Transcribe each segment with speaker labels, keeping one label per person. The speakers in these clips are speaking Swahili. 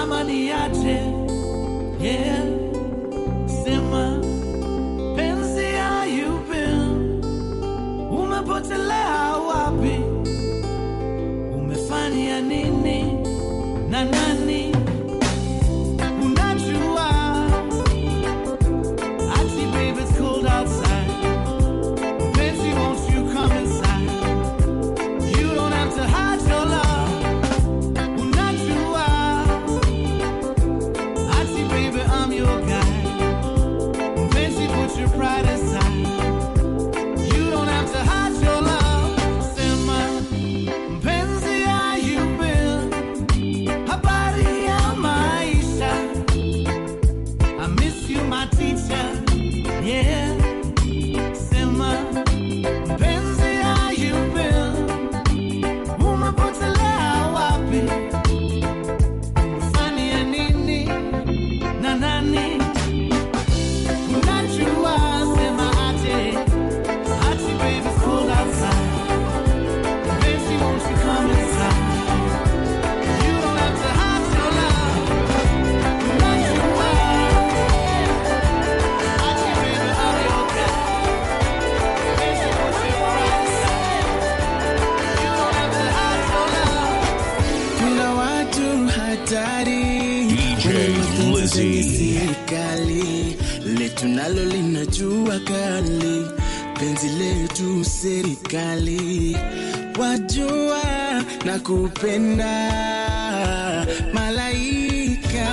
Speaker 1: ama niache yeah. Sema penzi hayupi, umepotelea wapi? Umefanya nini na nani? Unajua ati baby it's cold outside. Penzi won't you come inside? You don't have to hide your love. Unajua ati baby I'm your guy. Fancy put your pride aside. You don't have to hide your love. Sema, mpenzi ayupe, habari ya maisha. I miss you my teacher, yeah. Sema, mpenzi ayupe, umepotelea wapi? Fanya nini na nani? Unajua sema aje, ati baby it's cold outside. Fancy won't you come inside? You don't have to hide your love. Unajua, ati baby I'm your guy. Fancy won't you come inside? You don't have to hide your love.
Speaker 2: Kuna watu hatari
Speaker 3: DJ
Speaker 2: Wenye mapenzi
Speaker 3: Lizzy.
Speaker 2: kwenye serikali letu nalo linajua kali penzi letu serikali wajua na kupenda malaika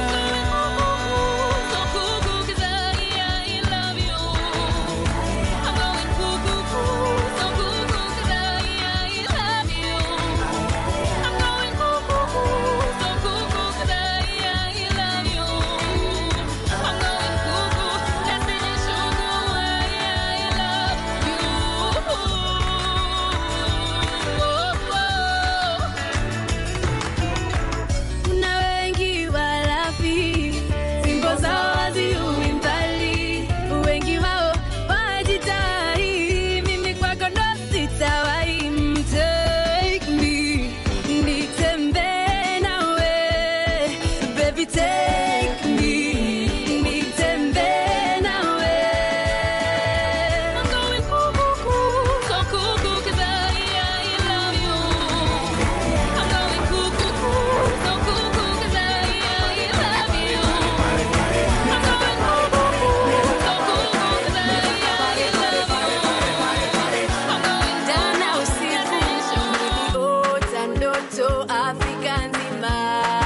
Speaker 4: Kuna wengi walafi, fimbo zao haziui mbali. Wengi wao wajitahi, mimi kwako ndo sitawahi. Take me, nitembee nawe. Baby, take me, nitembee nawe. I'm going cuckoo, so cuckoo 'cause I, I love you. I'm going cuckoo, so cuckoo 'cause I, I love you. I'm going cuckoo, so cuckoo 'cause I, I love you. I'm going down now usiku, niliota ndoto Afrika nzima.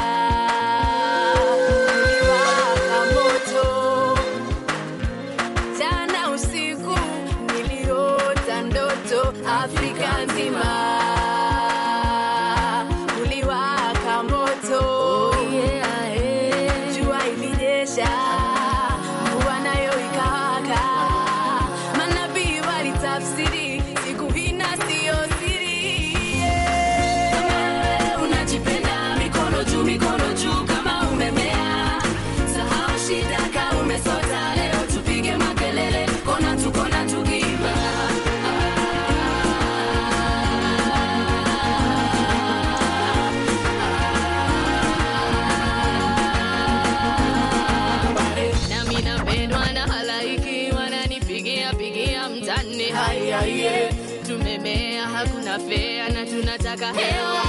Speaker 4: Niliwaka moto. Jana usiku niliota ndoto Afrika nzima uliwaka moto yeah, yeah. Jua ilinyesha mvua nayo ikawaka, manabii walitafsiri siku hii na siyo siri yeah. Kama unajipenda mikono juu, mikono juu kama umemea, sahau shida ka umesota, leo tupige makelele, kona tu kona tukiimba nami napendwa na halaiki wananipigia pigia mtani haiaie tumemea hakuna fea na tunataka hewa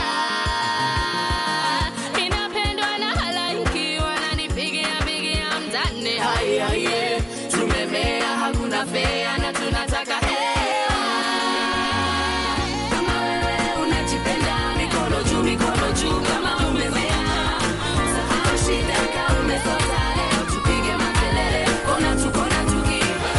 Speaker 4: Ninapendwa na halaiki wananipigia pigia mtani haiaie tumemea hakuna fea na tunataka hewa kama wewe unajipenda mikono juu mikono juu kama umemea sahau shida ka umesota leo tupige makelele kona tu kona tukiimba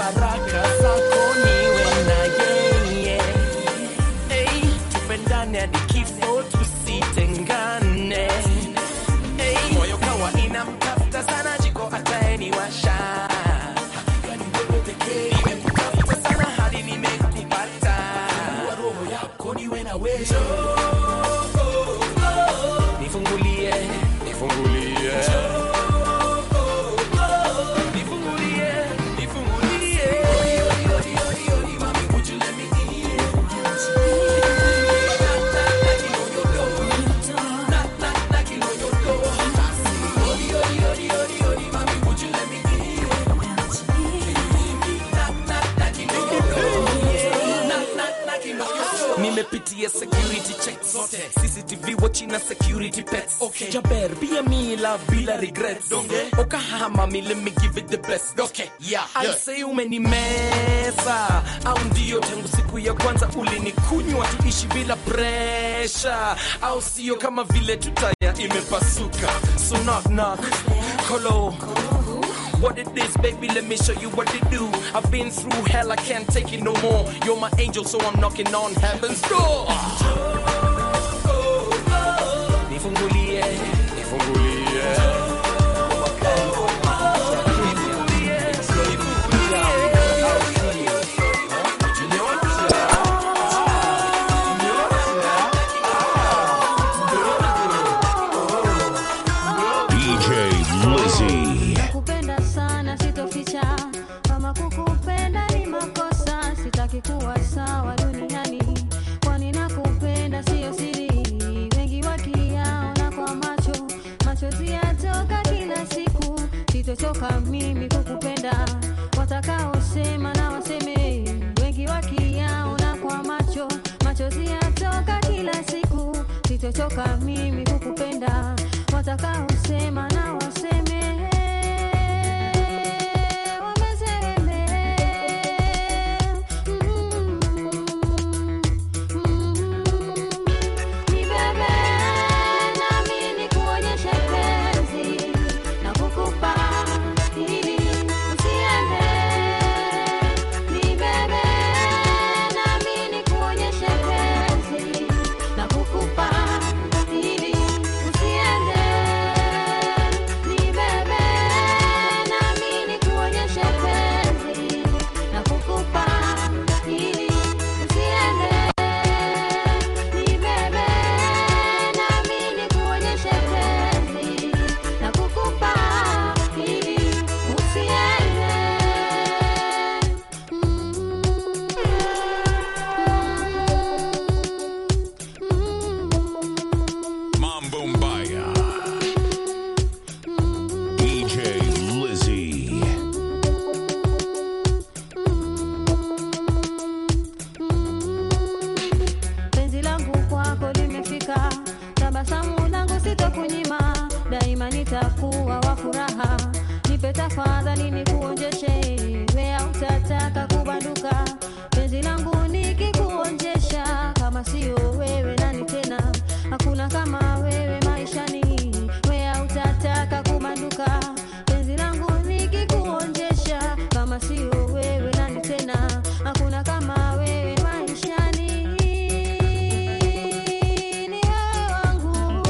Speaker 2: baraka zako niwe na yeye hey, tupendane hadi kifo tusitengane hey, moyo kawa inamtafuta sana jiko ataeniwasha nimekutafuta sana hadi nimekupata roho yako niwe na wewe nifungulie nifungulie nifungulie nifungulie Would you let me nimepitia security check zote cctv watch na security pets okay. jaber pia mila bila regrets okay. okahama me let me give it the best okay. yeah. I say umenimeza au ndio tangu siku ya kwanza ulinikunywa tuishi bila presha au sio kama vile tutaya imepasuka so knock knock kolo What it is, baby, let me show you what they do. I've been through hell, I can't take it no more. You're my angel, so I'm knocking on heaven's door. Nifungulie, nifungulie.
Speaker 3: DJ Lizzy.
Speaker 4: Nakupenda sana sitoficha, kama kukupenda ni makosa, sitaki kuwa sawa duniani, kwani nakupenda siyo siri, wengi wakiyaona kwa macho, machozi yatoka kila siku, sitochoka mimi kukupenda, watakaosema na waseme, wengi wakiyaona kwa macho, machozi yatoka kila siku, sitochoka mimi kukupenda, watakaosema na waseme wameseme ni bebe nami nikuonyeshe penzi na kukupa ili usiende ni bebe nami nikuonyeshe penzi na kukupa ili usiende ni bebe nami nikuonyeshe penzi na kukupa ili usiende ni bebe nami nikuonyeshe penzi na kukupa ili usiende
Speaker 3: Mambo Mbaya. DJ Lizzy.
Speaker 4: penzi langu kwako limefika, tabasamu langu sitokunyima, daima nitakuwa wa furaha. Nipe tafadhali nikuonjeshe, wea utataka kubanduka. Penzi langu nikikuonjesha, kama sio wewe nani tena? Hakuna kama wewe maishani, wea utataka kubanduka. Penzi langu nikikuonjesha, kama sio wewe nani tena? Hakuna kama wewe maishani ni wewe wangu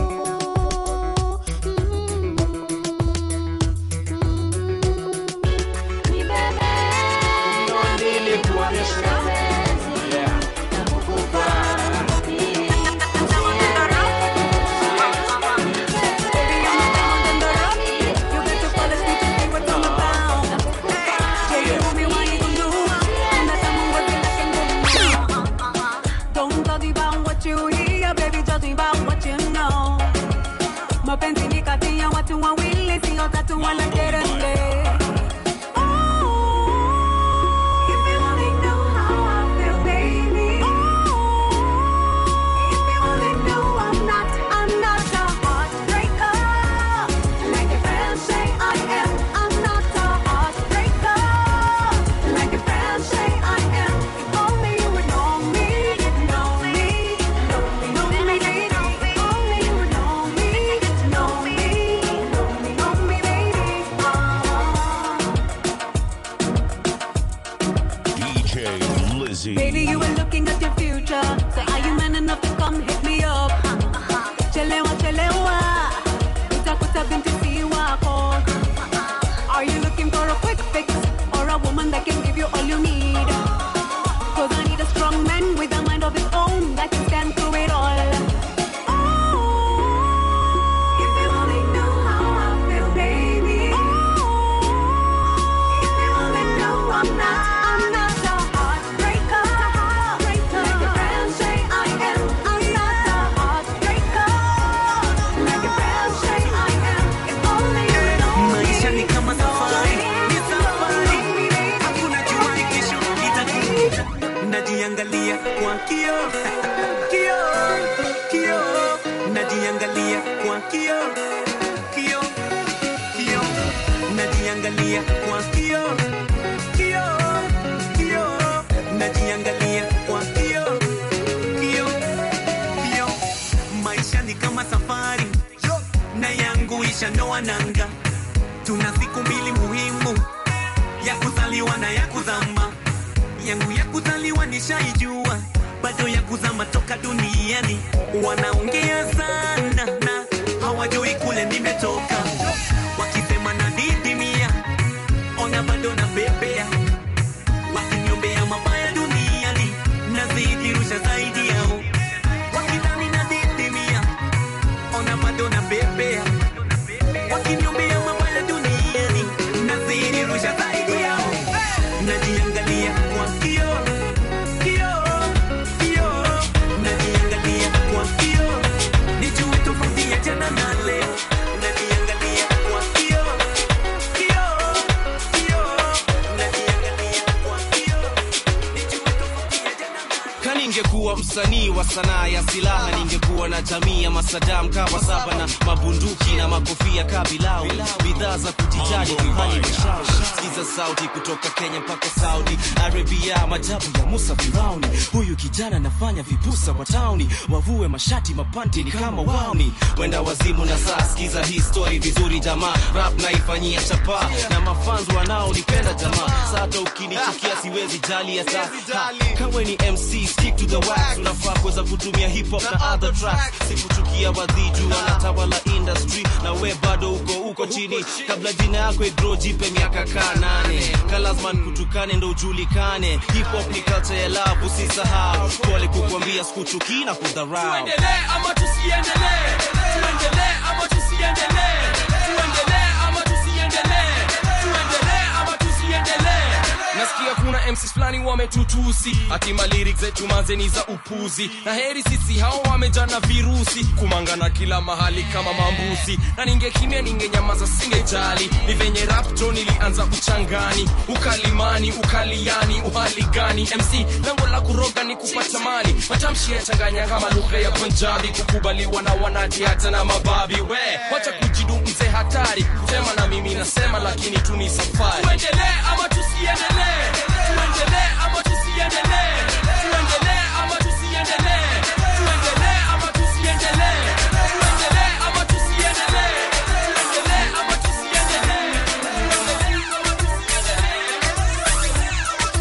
Speaker 5: kioo kioo kioo najiangalia kwa kioo kioo kioo najiangalia kwa kioo kioo kioo najiangalia kwa kioo kioo kioo maisha ni kama safari na yangu ishanoa nanga tuna siku mbili muhimu ya kuzaliwa na ya kuzama yangu ya kuzaliwa nishaijua bado ya kuzama toka duniani wanaongea sana na hawajui kule nimetoka wakisema na didimia ona bado na bebea wakiniombea mabaya duniani nazidi rusha zaidi yao wakidhani na didimia ona bado na bebea wakiniombea mabaya duniani nazidi rusha zaidi yao najiangalia kwa kioo kioo kioo najiangalia kwa kioo nijue tofauti ya jana na leo najiangalia kwa kioo kioo kioo najiangalia kwa kioo nijue tofauti ya jana na leo
Speaker 6: Kani ningekuwa msanii wa sanaa ya silaha, ningekuwa na jamii ya masadam kawa saba na mabunduki na makofia kabilau, bidhaa za kujijaji kuhani mashauri. Sikiza sauti kutoka Kenya mpaka Saudi Arabia, majabu ya Musa Firauni. Huyu kijana anafanya vipusa kwa tauni, wavue mashati mapanti ni kama wauni, wenda wazimu na saa. Sikiza hii story vizuri jamaa, rap naifanyia chapa na mafanzu wanaonipenda jamaa. Sasa ukinichukia siwezi jali hata Ha, kawe ni MC stick to the wax, unafaa kuweza kutumia hip hop na other tracks. Sikuchukia wadhiju wanatawala industry na we bado uko uko chini, kabla jina yako igro jipe miaka kaa nane, kalazman kutukane ndo ujulikane. Hip hop ni culture ya love, usisahau. Pole kukwambia sikuchukii na kudharau.
Speaker 2: tuendelee ama tusiendelee tuendelee ama tusiendelee tuendelee ama tusiendelee tuendelee ama tusiendelee nasikia kuna MCs fulani wametutusi hatima lyrics zetu manzeni za upuzi na heri sisi hao wamejana virusi kumangana kila mahali kama mambuzi na ningekimia ningenyamaza singejali ni venye rapto nilianza uchangani ukalimani ukaliani uhali gani mc lengo la kuroga ni kupata mali matamshi yachanganya kama lugha ya punjabi kukubaliwa na wanati hata na mababi we wacha kujidu mzee hatari kusema na mimi nasema lakini tu ni safari tuendelee ama tusiendelee tuendelee ama tusiendelee tuendelee ama tusiendelee tuendelee ama tusiendelee tuendelee ama tusiendelee tuendelee ama tusiendelee tuendelee ama tusiendelee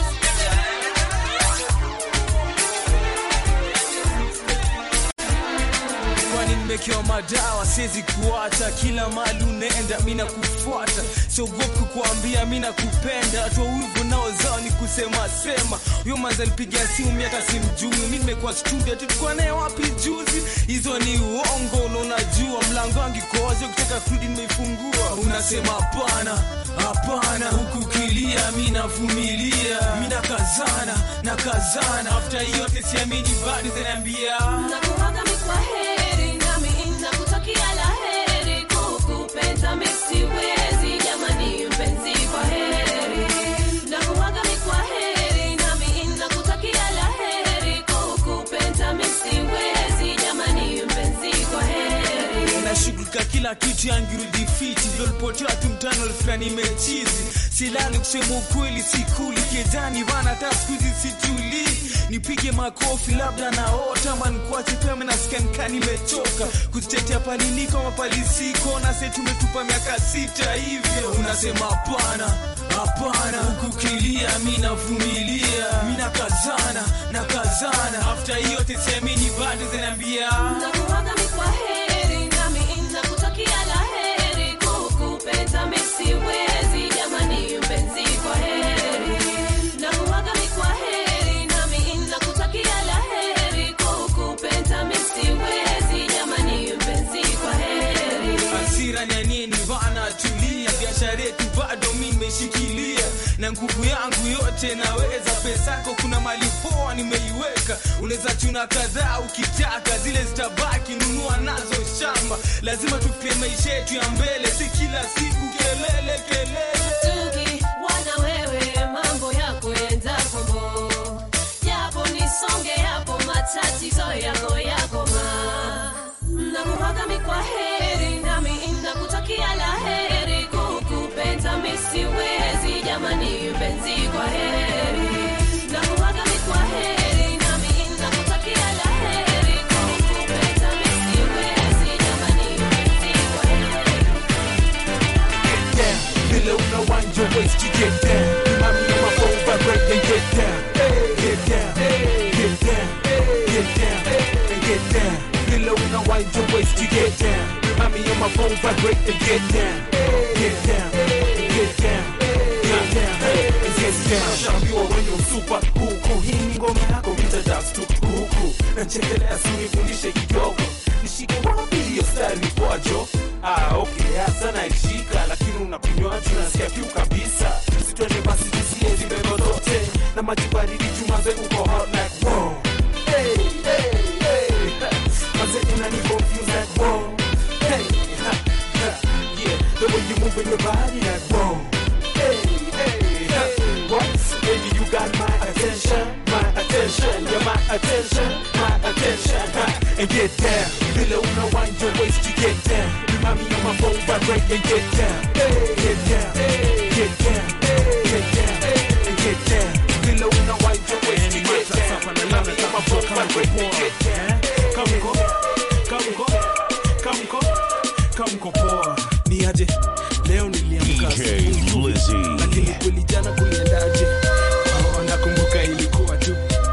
Speaker 7: kwani nimekewa madawa siwezi kuacha kila mali unaenda mi nakufuata siogopi kukuambia mi nakupenda hatua wivu nao zao ni kusema sema huyo manza nipigia simu miaka simjui mi nimekuwa studio tulikuwa naye wapi juzi hizo ni uongo na unajua mlango wangu iko wazi ukitaka kurudi nimeifungua unasema hapana hapana huku kilia mi navumilia mi nakazana nakazana afta yote siamini bado zinaambia
Speaker 4: Nakuaga mi kwa heri, nami nakutakia la heri. Kukupenda mi siwezi, jamani mpenzi, kwa heri. Nakuaga mi kwa heri, nami nakutakia la heri. Kukupenda mi siwezi, jamani mpenzi, kwa heri.
Speaker 7: nashughulika kila kitu yangirudi fiti lolipotea tu mtano fulani mechizi silali kusema ukweli sikuli kejani vana hata skuizi situli nipige makofi labda naota mankuache pema nasikia nikaa nimechoka kuzitetea paliliko mapalisiko na se tumetupa miaka sita hivyo unasema hapana hapana hukukilia mi navumilia mi nakazana nakazana afta hiyo tesemini bado zinaambia
Speaker 4: Nakuaga mi kwa heri, nami nakutakia la heri. Kukupenda mi siwezi, jamani mpenzi, kwa heri. Nakuaga mi kwa heri, nami nakutakia la heri. Kukupenda mi siwezi, jamani mpenzi, kwa heri.
Speaker 7: hasira ni ya nini bana tulia biashara yetu bado mi nimeshikilia na nguvu yangu yote naweza pesako kuna mali poa nimeiweka unaweza chuna kadhaa ukitaka zile zitabaki nunua nazo shamba lazima tupie maisha yetu ya mbele si kila siku kelele kelele
Speaker 4: Tuki wana wewe mambo yako enda kombo japo nisonge hapo
Speaker 8: waist to get down. Remind me on my phone, vibrate and get down. Get down, get down, get down, and get down. Below now wind your waist to get down. Remind me on my phone, vibrate and get down. Get down, get down, get down, and get down. Shaambiwa wenye usupa huku, hii ni ngoma yako nitadax tu huku. Nachekelea si unifundishe kidogo, nishike wapi hiyo style ni kwajo? Ah, okay, hasa naishika, lakini unakunywaji unasikia kiu kabisa. Sitwende basi tusie zibebo zote na maji baridi chumaze uko hot like wow. Hey, hey, hey. Maze unani confuse like wow. Hey, ha, ha, yeah, the way you move in your body like wow. Hey, hey, ha, what? Baby, you got my attention, my attention, you're my attention, my attention. Ha, and get down, below una wind your waist to get down. Remind me on my phone, vibrate and get down, get down, get down, get down, and get down. Below una wind your waist to get down. Remind me on my phone, vibrate and get down. Come go, come go, come go, come go poa. Ni aje leo niliamka
Speaker 3: DJ
Speaker 8: asubuhi,
Speaker 3: Lizzy.
Speaker 8: lakini kweli jana kuliendaje? Oh, nakumbuka ilikuwa tu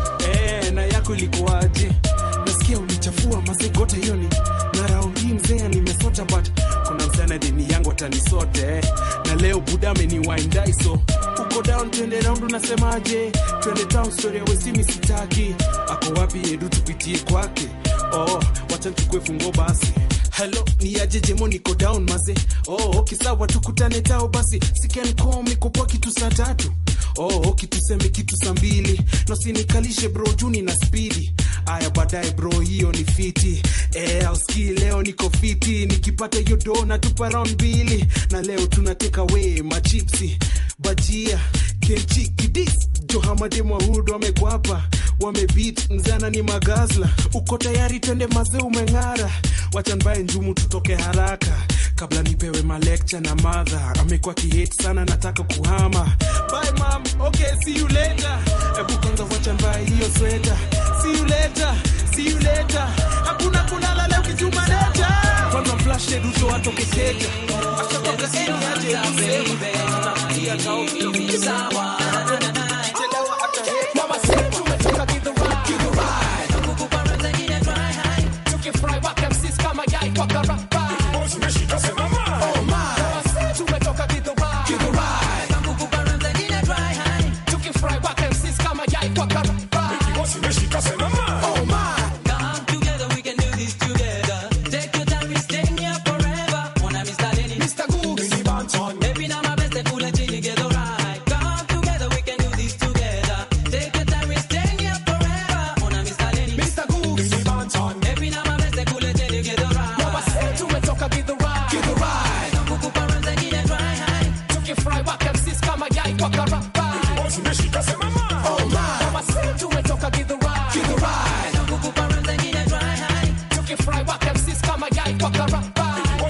Speaker 8: eh, na yako ilikuwaje? Nasikia ulichafua masegote hiyo ni na round hii mzee nimesota, but kuna msana deni yangu atanisote eh. na leo buda ameniwindai so uko down, twende round, unasemaje? Twende town, story ya wesimi sitaki. Ako wapi Edu, tupitie kwake? Oh, wacha nichukue fungo basi Hello, ni aje jemo niko down maze. Oh, okay sawa tukutane tao basi. Siken call me kwa kitu saa tatu. Oh, okay tuseme kitu saa mbili. Na usinikalishe bro juni na speedy. Aya baadaye bro hiyo ni fiti. Eh, auski leo niko fiti. Nikipata hiyo do na tupa round mbili. Na leo tunateka away machipsi. Bajia, kenchi kidis. Johamade Mwahudu wamekwapa. Wamebeat mzana ni magazla. Uko tayari twende maze umeng'ara. Wacha mbaye njumu tutoke haraka kabla nipewe malekcha na madha amekuwa kihate sana nataka kuhama bye mam okay see you later hebu kwanza wacha mbaye hiyo sweta see you later see you later hakuna kulala leo kijuma leta kwanza flash eduto atoke keja ashatoka eni aje kusema tunafikia kao sawa Chelewa hata hate. Mama said tumetoka give the ride give the ride tukifry wake msisi kama yai kwa karapa Oh my Mama said tumetoka give the ride give the ride tukifry wake msisi kama yai kwa karapa Oh my
Speaker 9: Come together, we can do this together. Take your time, we staying here forever. When I'm studying,
Speaker 8: Mr. Googs
Speaker 9: maybe now my best, they pull it together, right? Come together, we can do this together. Take your time, we staying here forever. When I'm studying,
Speaker 8: Mr. Googs
Speaker 9: maybe now my best, they pull it together,
Speaker 8: Mama
Speaker 9: right?
Speaker 8: said tumetoka give the ride give the ride
Speaker 9: Kukupa runs and get it right.
Speaker 8: tukifry wake msisi kama yai kwa karapa Oh my Mama said tumetoka give the ride give the ride
Speaker 9: Kukupa runs and get it right.
Speaker 8: tukifry wake msisi kama yai kwa karapa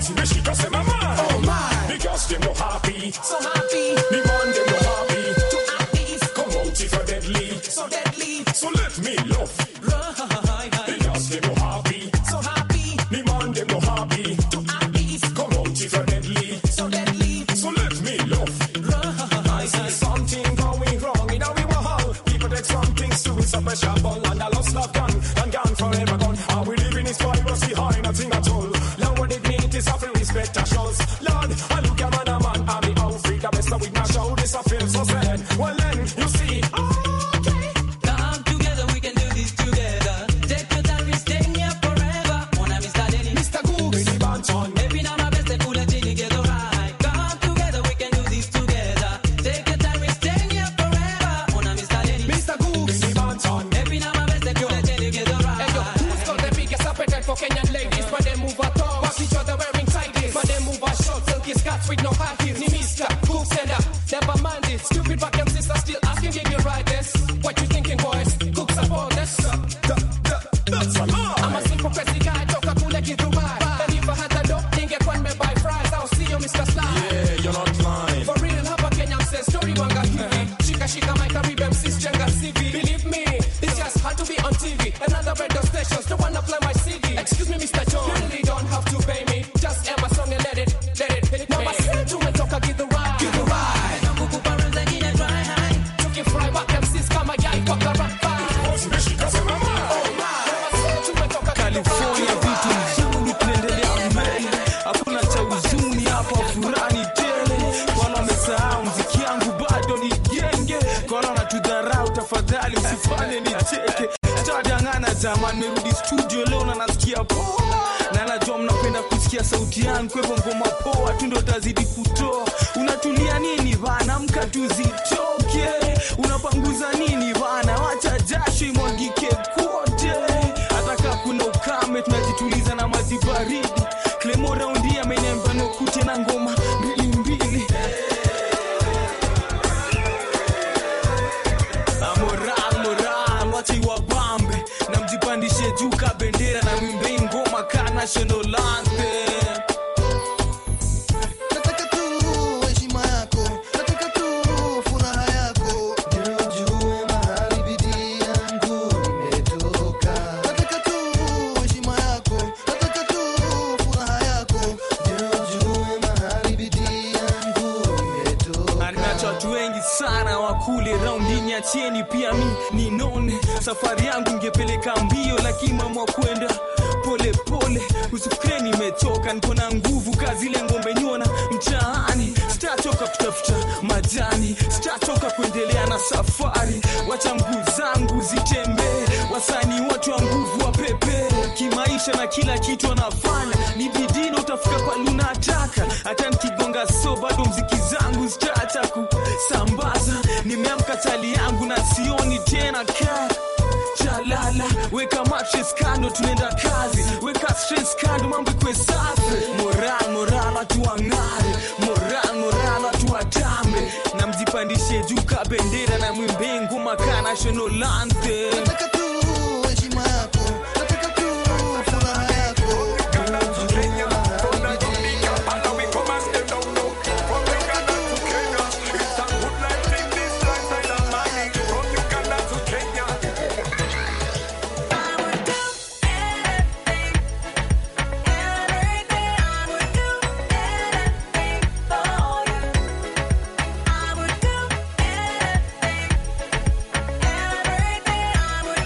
Speaker 8: Oh my
Speaker 10: Because them no happy,
Speaker 8: so happy
Speaker 10: me man them no happy.
Speaker 8: to athletes
Speaker 10: Come out if you're deadly,
Speaker 8: so deadly
Speaker 10: so let me love. Because them no happy,
Speaker 8: so happy
Speaker 10: me man them no happy.
Speaker 8: to athletes
Speaker 10: Come out if you're deadly,
Speaker 8: so deadly
Speaker 10: so let me love. I see something going wrong in our world. People take something to it's a pressure ball and a lost love gone and gone forever gone. Are we living is virus behind nothing at all? Lord, what it means is have respect our shows. Lord, I look at man a man, I'm the outfit, the best with my show. This I feel so sad. Well then, you see, okay.
Speaker 9: Come together, we can do this together. Take your time, we staying here forever. When I'm studying,
Speaker 8: Mr. Googs
Speaker 10: Mini Banton,
Speaker 9: Maybe now my best, they pull it together, right? Come together, we can do this together. Take your time, we staying here forever. When I'm studying,
Speaker 8: Mr. Googs
Speaker 10: Mini Banton.
Speaker 9: maybe now my best, they pull it together,
Speaker 8: Hey yo,
Speaker 9: right?
Speaker 8: who's got the biggest appetite for Kenyan ladies? But they move at all. Watch each other wearing tighties. But they move at short, silky skirts with no high heels. Ni Mr. Cool sender, never mind it. Stupid back and sister still asking if you ride this. What you thinking, boys? Cook support this.
Speaker 10: That's a lie.
Speaker 8: I'm a simple crazy guy, toka kule Githurai. And if I had the dope, ningekuwa nimebuy fries. I'll see you, Mr. Sly.
Speaker 10: Yeah, you're not lying.
Speaker 8: For real, hapa Kenya mse story wanga hivi. Shika shika my Caribbean sis jenga CV. Believe me, this just had to be on TV. Another radio stations don't wanna play my CD. Excuse me, Mr. John, you really don't have to pay me. Just air my song and let it, let it hit me. Mama said tumetoka give the ride, give the ride.
Speaker 7: nifanye nicheke sitadangana jaman merudi studio leo na nasikia poa na najua mnapenda kusikia sauti yangu kwa hivyo ngoma poa tu ndo tazidi kutoa unatulia nini bana mka tuzitoke unapanguza nini bana wacha jasho imwagike kote hata kaa kuna ukame tunajituliza na maji baridi klemo raundi amenemba nokute na ngoma mbili mbili Ah, moral moral wacha iwabambe na mjipandishe juu ka bendera na mwimbe ngoma ka national anthem
Speaker 11: nataka tu heshima yako nataka tu furaha yako ndio ujue mahali bidii yangu imetoka nataka tu heshima yako nataka tu furaha yako ndio ujue mahali bidii yangu imetoka
Speaker 7: anacho watu wengi sana wakule raundini achieni pia mi ninone safari yangu ingepeleka mbio lakini mama kwenda pole pole usifikire nimechoka niko na nguvu kazi ile ngombe nyona mtaani sitatoka kutafuta majani sitatoka kuendelea na safari wacha mguu zangu zitembee wasanii wote wa nguvu wa pepe kimaisha na kila kitu anafanya ni bidii utafika pale unataka hata nikigonga so bado mziki zangu zitaacha kusambaza nimeamka tali yangu na sioni tena kaa chalala weka mattress kando tunaenda kazi weka stress kando mambo ikwe safi moral moral watu wang'are moral moral watu watambe na mjipandishe juu ka bendera na mwimbe ngoma ka national anthem
Speaker 11: nataka tu heshima yako nataka tu furaha yako
Speaker 12: I would do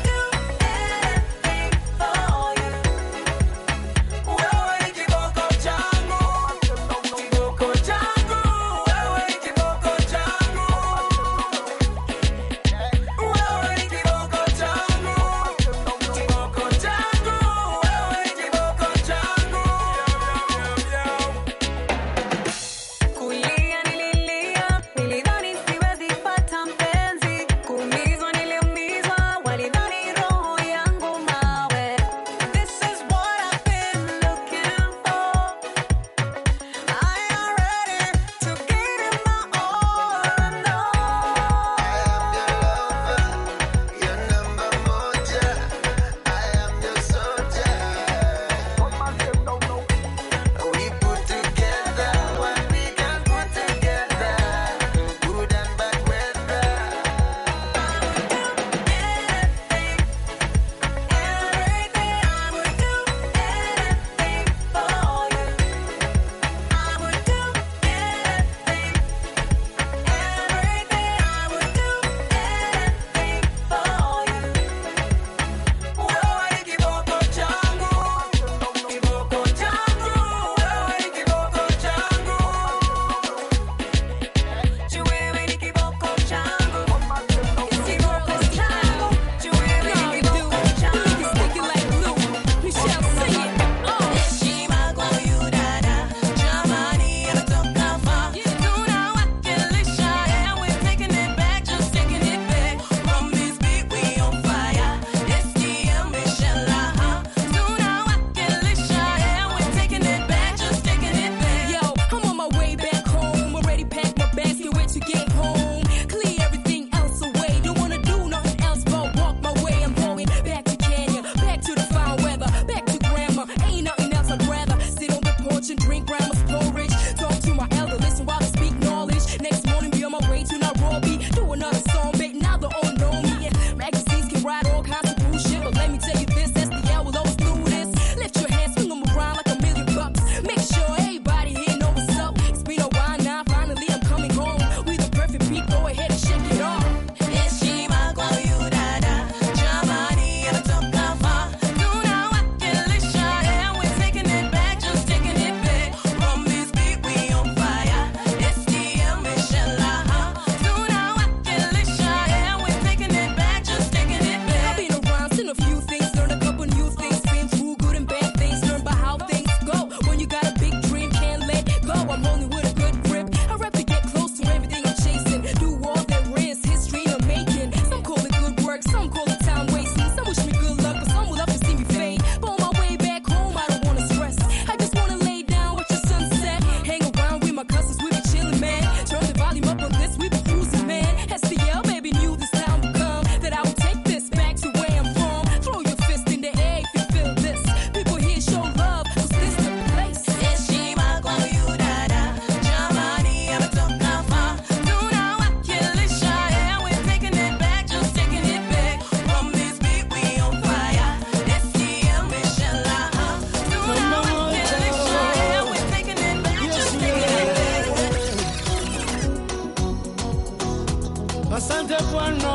Speaker 1: asante Bwana.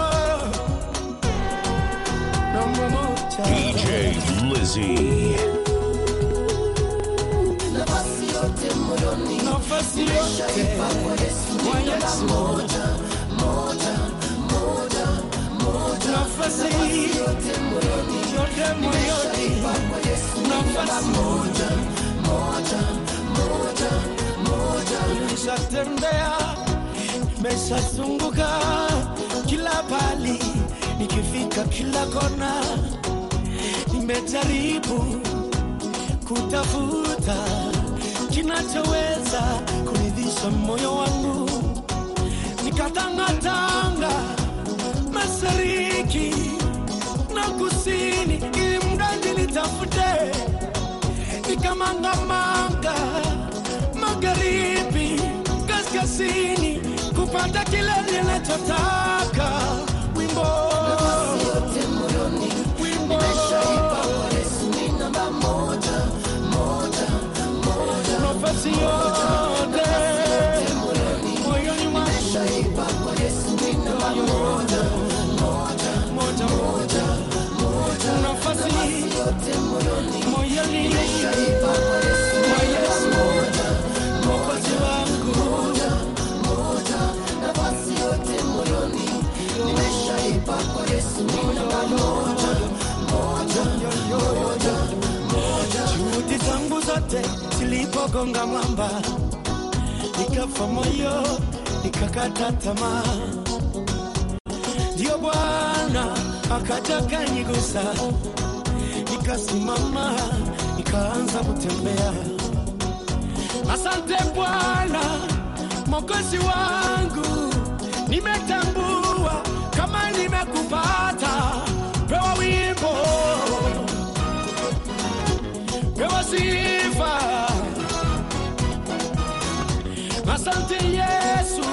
Speaker 1: Namba moja.
Speaker 3: DJ Lizzy.
Speaker 1: nafasi yote moyoni, nafasi yote kwa Yesu, moja moja moja moja, nafasi yote moyoni, yote moyoni kwa Yesu, nafasi moja moja moja moja, nimeshatembea nimeshazunguka kila pali, nikifika kila kona, nimejaribu kutafuta kinachoweza kuridhisha moyo wangu, nikatangatanga mashariki na kusini, ili mradi nitafute, nikamangamanga magharibi, kaskazini, kupata kile ninachotaka. Wimbo wimbo nafasi yote moyoni mwangu moja moja moja nafasi moyoni mwa Yesu mwokozi wangu juhudi zangu zote zilipogonga mwamba, nikafa moyo, nikakata tamaa. Ndio Bwana akaja kanigusa, nikasimama, nikaanza kutembea. Asante Bwana mwokozi wangu, nimetambua kama nimekupata. Pewa wimbo, pewa sifa. Asante Yesu.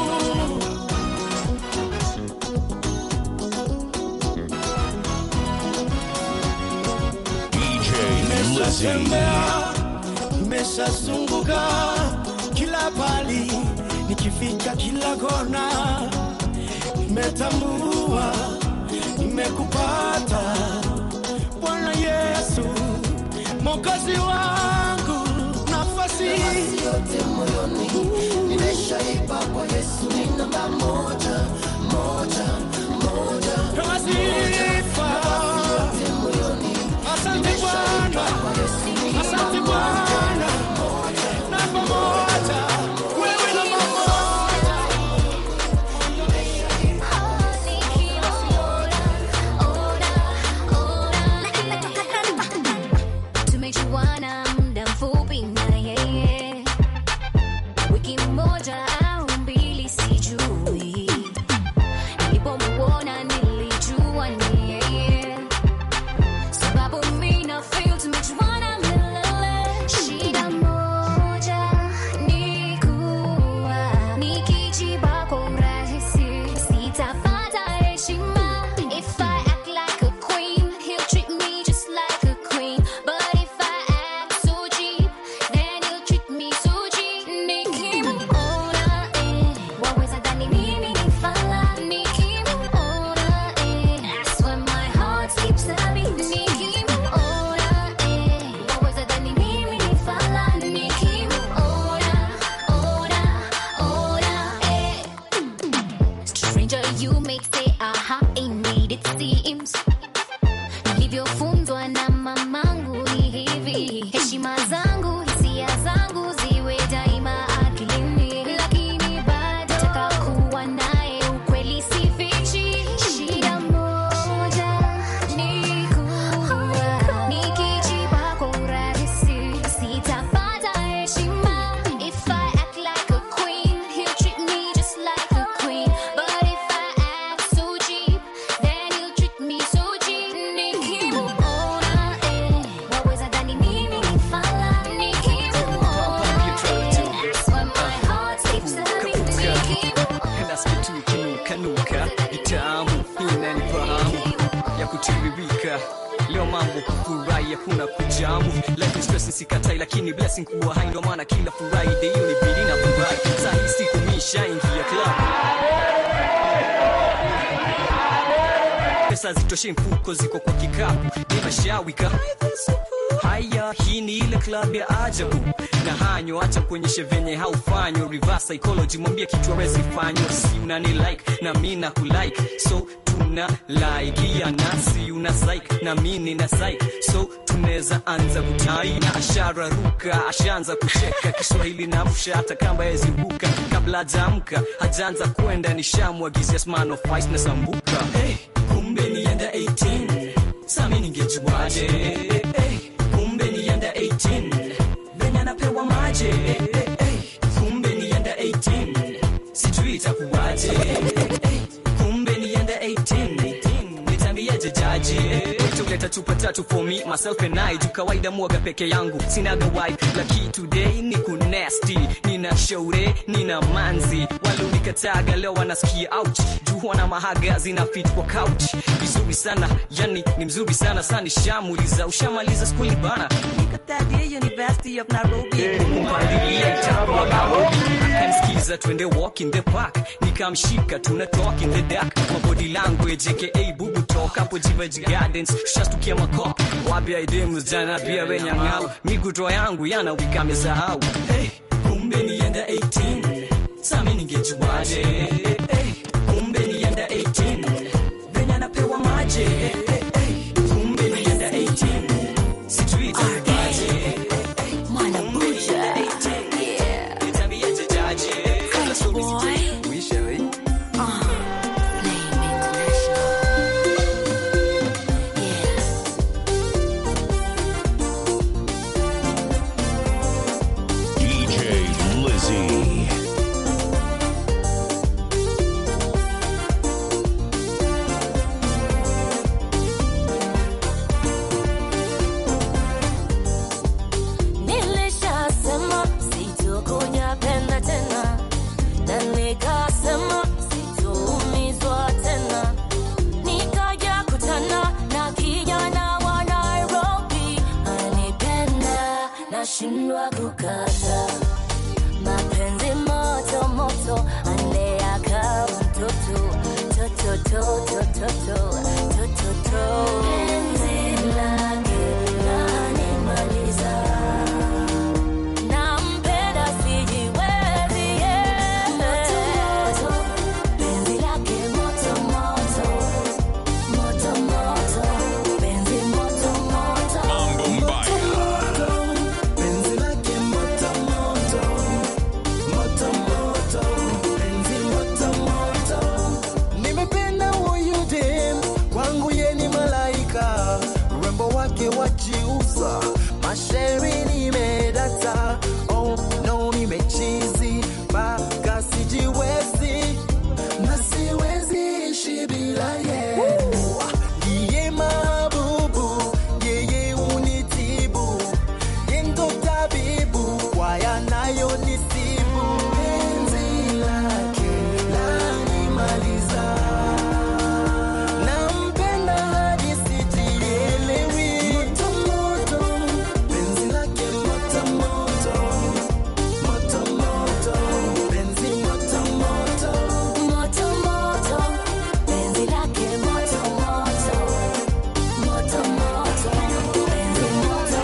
Speaker 3: DJ Lizzy.
Speaker 1: Nimeshatembea, nimeshazunguka kila pali, nikifika kila kona, nimetambua nimekupata Bwana Yesu, mwokozi wangu, nafasi yote moyoni nimeshaipa kwa Yesu, ni namba moja moja moja, kama sifa Asante Bwana, asante Bwana, namba moja, wewe namba moja.
Speaker 4: tumejuana muda mfupi na yeye wiki moja au mbili sijui nilipomuona nilijua ni yeye sababu mi na feel tumejuana milele shida moja ni kuwa nikijiba kwa urahisi sitapata heshima if I act like a queen he'll treat me just like a queen but if I act so cheap then he'll treat me so cheap nikimuona eh waweza dhani mimi ni fala nikimuona eh that's when my heart skips a beat nikimuona eh waweza dhani mimi ni fala nikimuona ona ona eh Stranger, you may say, aha, indeed it seems. Nilivyofunzwa na mamangu ni hivi, heshima zangu, hisia zangu ziwe daima akilini, lakini bado nataka kuwa naye, ukweli sifichi. Shida moja ni kuwa nikijiba kwa urahisi sitapata heshima. If I act like a queen, he'll treat me just like a queen. But if I act so cheap, then he'll treat me so cheap. Nikimuona, eh, waweza dhani mimi ni fala. Nikimuona, eh, that's when my heart skips a beat. Nikimuona,
Speaker 12: nasikia tu ikinukanuka itamu inanifahamu ya kutiririka leo mambo kufurahi hakuna kujamu life is stress sikatai lakini blessing kuwa hai ndo maana kila friday hiyo ni bidi na furahi saa hii siku mishaingia club pesa zitoshe mfuko ziko kwa kikapu nimeshawika haya hii ni ile club ya ajabu na hanyo acha kuonyeshe venye haufanywa reverse psychology mwambie kitu awezi fanywa si unani like na mi na kulike so tuna like ya nasi una psych na mi nina psych so tunaweza anza kutai na ashara ruka ashaanza kucheka kiswahili na msha hata kamba yeziruka kabla hajaamka hajaanza kwenda nishamwagizia smano fice na sambuka hey, kumbe nienda 18 sami ningejuaje hey, kumbe nienda 18 venye anapewa maje hey, hey, kumbe nienda 18 sijui itakuwaje hey, kumbe nienda 18 nitambieje jaji tuleta chupa tatu for me myself and I juu kawaida mwaga peke yangu sinaga wife laki today ni kunesti nina shaure nina manzi walunikataga leo wanasikia ouch juu wana mahaga zina fit kwa couch vizuri sana yani ni mzuri sana sani shamuliza ushamaliza skuli bana Nikatadia University of Nairobi kumpandilia itakuwa Nairobi akamsikiza twende walk in the park nikamshika tuna talk in the dark my body language aka bubu talk hapo Jivaji Gardens shastukia makop wapi idemu jana pia wenyang'au miguto yangu yana wika amesahau hey, kumbe nienda 18 sami ningejuaje hey, kumbe nienda 18 venye anapewa maje hey, hey, kumbe nienda 18 sijui itakuwaje
Speaker 4: Mwana buja. Yeah.
Speaker 12: nitambiaje jaje kabla stories
Speaker 4: boy.
Speaker 12: kuisha we
Speaker 4: Uh, Flame International. Yeah.
Speaker 3: DJ Lizzy.
Speaker 4: Nilishasema sitokuja penda tena, na nikasema sitoumizwa tena. Nikaja kutana na kijana wa Nairobi, anipenda nashindwa kukata. Mapenzi moto moto, aleaka mtoto toto toto toto toto toto. Penzi lake lanimaliza nampenda sijiwezi yeah. moto, penzi lake moto moto moto moto penzi moto moto
Speaker 11: penzi lake moto moto moto moto penzi moto moto nimependa huyu dem kwangu ye ni malaika urembo wake wajiuza mashairi nimedata oh no nimechizi mpaka sijiwezi na siwezi ishi bila ye ndiye mabubu yeye unitibu yendo tabibu kwa yanayonisibu penzi lake lanimaliza nampenda hadi sijielewi motomoto penzi lake motomoto motomoto penzi motomoto
Speaker 4: moto moto penzi lake moto moto moto moto penzi moto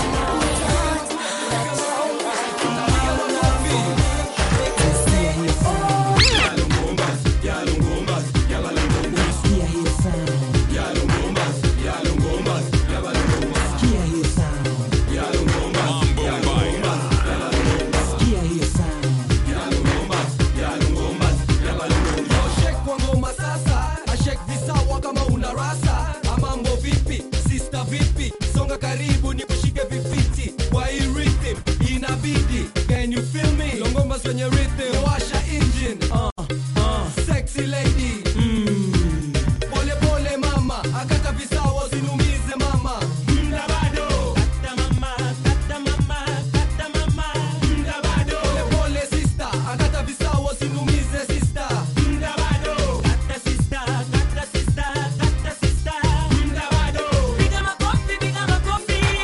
Speaker 13: Shake kwa ngoma sasa ashek visawa kama una rasa amambo vipi sista vipi songa karibu ni kushike vifiti kwa hii rhythm inabidi can you feel me longomba kwenye rhythm washa engine uh, uh. sexy lady mm. pole pole mama akata visawa usinumize mama mda bado kata mama kata mama kata mama mda bado pole pole sister akata visawa usinumize sister mda bado kata sister kata sister kata sister mda bado piga makofi piga makofi